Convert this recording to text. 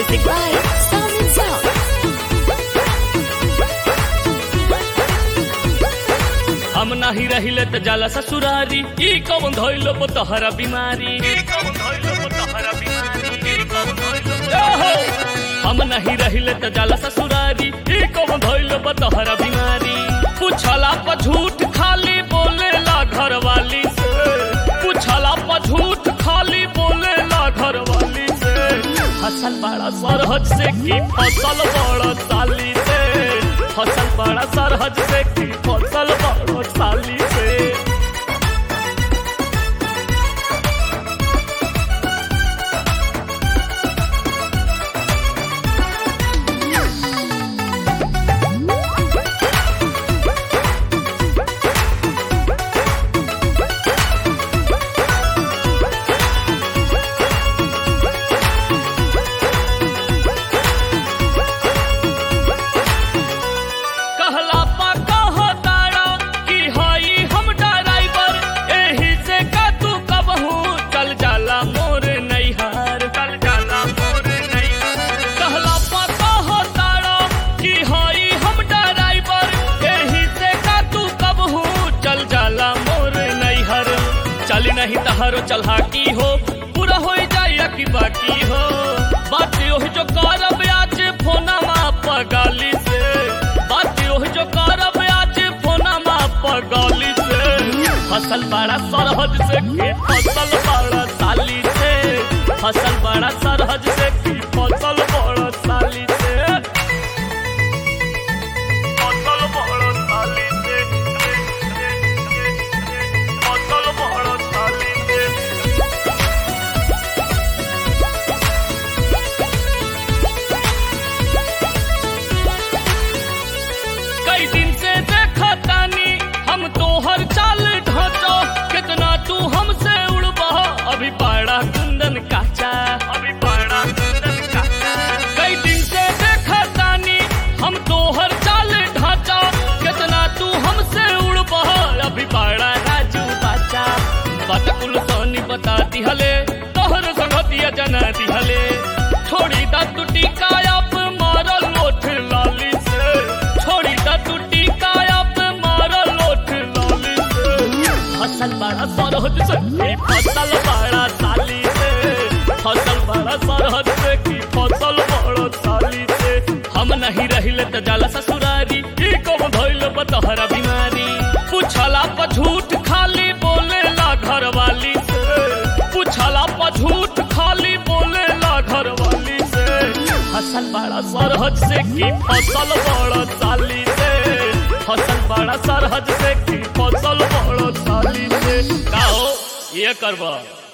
Music by Sound and Sound. हम नाही रहिले त जाला ससुरारी ई कौन धइलो तोहरा बीमारी ई कौन धइलो तोहरा बीमारी ई कौन धइलो ओहो! हम नहीं रहिले त जाला ससुरारी ई कौन धइलो तोहरा बीमारी पूछला पर झूठ खाली बोलेला घरवाली से पूछला पर झूठ खाली बोलेला घरवाली से फसल बड़ा सरहद से की फसल बड़ा साली से फसल बड़ा सरहद से की फसल बड़ा साली से कहला पा कहो तारा कि हई हम ड्राइवर एही से का तू कबहू चल जाला मोर नैहार चल जाला मोर नैहार कहला पा कहो तारा कि हई हम ड्राइवर एही से का तू कबहू चल जाला मोर नैहर चली नहीं तहारो चलहाकी हो पूरा हो जाए कि बाकी हो बात ओही जो करब आज फोना माप गाली से बात ओही जो करब आज फोना माप गाली से फसल बड़ा सरहद से की फसल बड़ा साली से फसल बड़ा सरहद से की फसल बड़ा साली से फसल बड़ा साली से फसल बड़ा साली से कई दिन से देखा तानी हम तोहर चाल ढांचो कितना तू हमसे उड़बा अभी बड़ा कुंदन काचा अभी बड़ा कुंदन काचा कई दिन से देखा तानी हम तोहर चाल ढांचा कितना तू हमसे उड़बा अभी बड़ा राजू बाचा बात कुल सोनी बता दिहले तोहर संगतिया जना दिहले छोड़ी दा तू टिकाया पे मारल लोठ लाली से छोड़ी दा तू टिकाया पे मारल लोठ लाली से फसल बड़ा सरहद से की फसल बड़ा साली से फसल बड़ा सरहद से की फसल बड़ा साली से हम नहीं रहिले त जाला ससुरारी ई कौन धइल बतहरा बीमारी पूछला पर झूठ खाली बोलेला घरवाली से पूछला पर झूठ खाली बोलेला घरवाली से फसल बड़ा सरहद से की फसल बड़ा साली से फसल बड़ा सरहद से की फसल बड़ा साली से का हो ये करबा